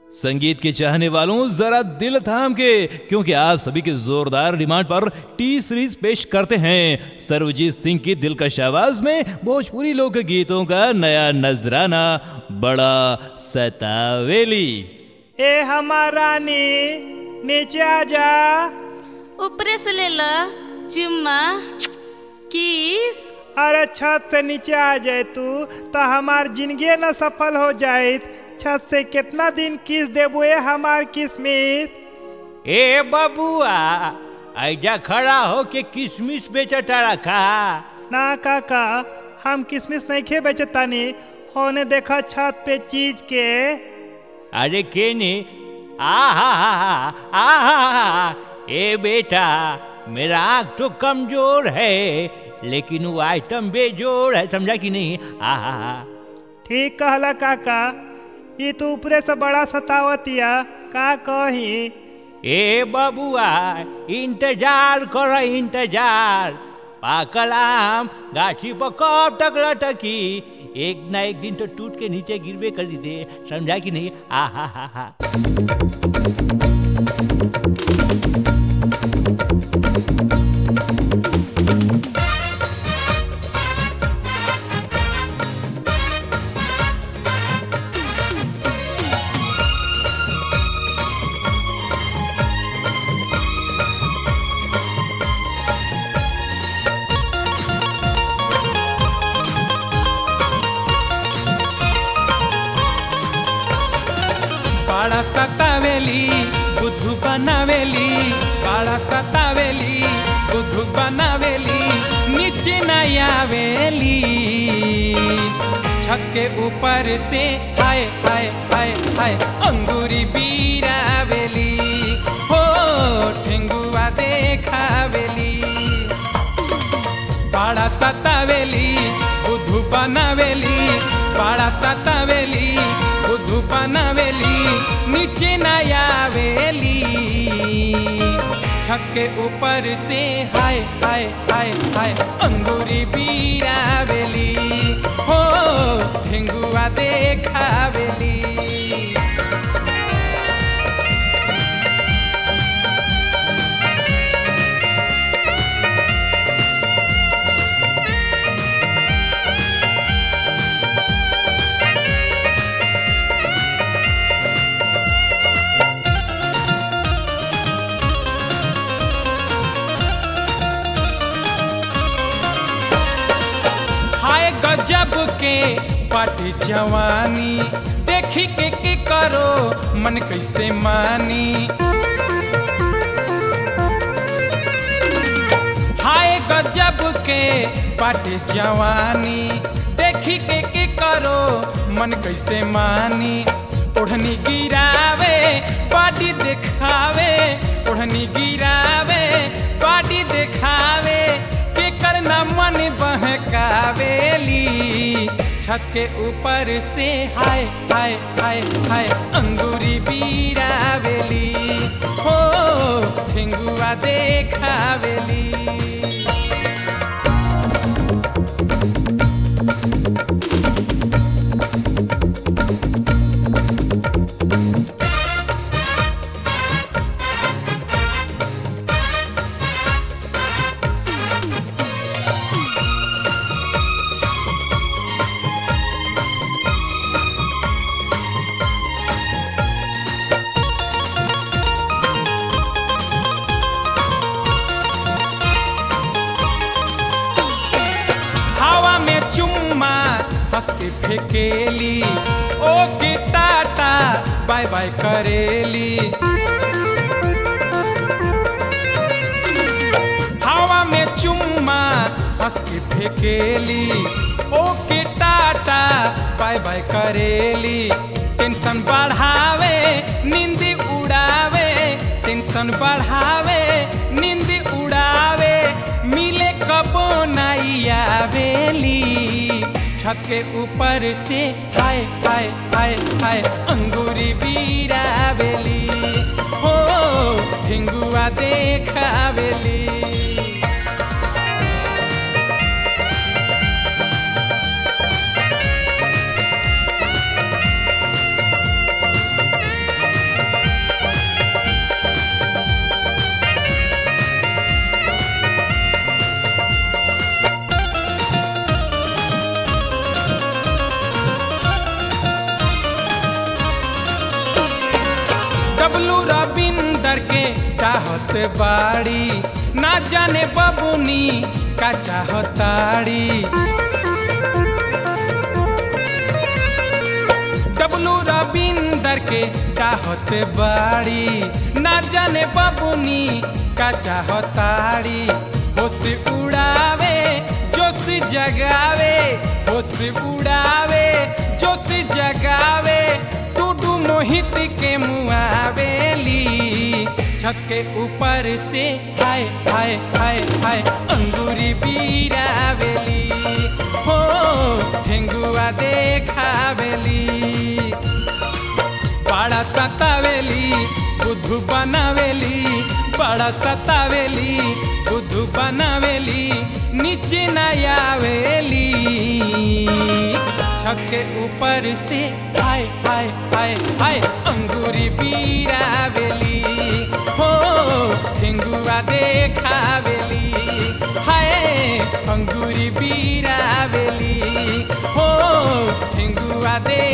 संगीत के चाहने वालों जरा दिल थाम के क्योंकि आप सभी के जोरदार डिमांड पर टी सीरीज पेश करते हैं सर्वजीत सिंह की दिलकश आवाज में भोजपुरी लोक गीतों का नया नजराना बड़ा सतावेली ए हमार रानी नीचे आ जा ऊपरे से ले ला चुम्मा किस अरे छत से नीचे आ जाए तू तो हमार जिंदगी न सफल हो जाए छत से कितना दिन किस देबो ए हमार किसमिस ए बबुआ ऐजा खड़ा हो के किशमिश बेचटारा का ना काका हम किसमिस नहीं खे बेचतानी होने देखा छत पे चीज के अरे केने आ हा हा हा आ हा हा ए बेटा मेरा आँख तो कमजोर है लेकिन वो आइटम बेजोड़ है समझा कि नहीं आ हा हा ठीक कहला काका ये तो ऊपरे से बड़ा सतावतिया का कही ए बबुआ इंतजार कर इंतजार पाकल आम गाछी पर कब तक लटकी एक ना एक दिन तो टूट के नीचे गिरबे कर दे समझा कि नहीं आ हा हा हा बाळा सतावेली बुद्धू बनावेली बाळा सतावेली बुद्धू बनावेली नीचे न आवेली छत के ऊपर से हाय हाय हाय हाय अंगूरी बीरावेली हो ठेंगुआ देखावेली बाळा सतावेली बुद्धू बनावेली बाळा सतावेली बुद्धू बनावेली नीचे न आवेली छत के ऊपर से हाय हाय हाय हाय अंगूरी बीरावेली हो ठेंगुआ देखावेली हाय गजब के पाटी जवानी देखी के के करो मन कैसे मानी हाय गजब के पाटी जवानी देखी के के करो मन कैसे मानी ओढ़नी गिरावे पाटी दिखावे ओढ़नी गिरावे पाटी दिखावे के करना मन बहकावेली छत के ऊपर से हाय हाय हाय हाय अंगूरी बीरावेली हो ठेंगुआ देखावेली हवा में चुम्मा हंस के फेकेली ओ के टाटा बाय बाय करेली हवा में चुम्मा हंस के फेकेली ओ के टाटा बाय बाय करेली टेंशन बढ़ावे नींद उड़ावे टेंशन बढ़ावे नींद उड़ावे मिले कबो नहीं आवेली छत के ऊपर से हाय हाय हाय हाय अंगूरी बीरावेली हो ढिंगुआ देखावेली डबलू रविंदर के चाहत बाड़ी ना जाने बबुनी का चाहताड़ी डबलू रविंदर के चाहत बाड़ी ना जाने बबुनी का चाहताड़ी होश उड़ावे जोश जगावे होश उड़ावे जोश जगावे टूडू मोहित के मुआवेली छत के ऊपर से हाय हाय हाय हाय अंगूरी बीरावेली हो ठेंगुआ देखावेली बड़ा सतावेली बुद्धू बनावेली बड़ा सतावेली बुद्धू बनावेली नीचे न आवेली छत के ऊपर से हाय हाय हाय हाय अंगूरी बीरावेली हो ठेंगुआ देखावेली हाय अंगूरी बीरावेली हो ठेंगुआ दे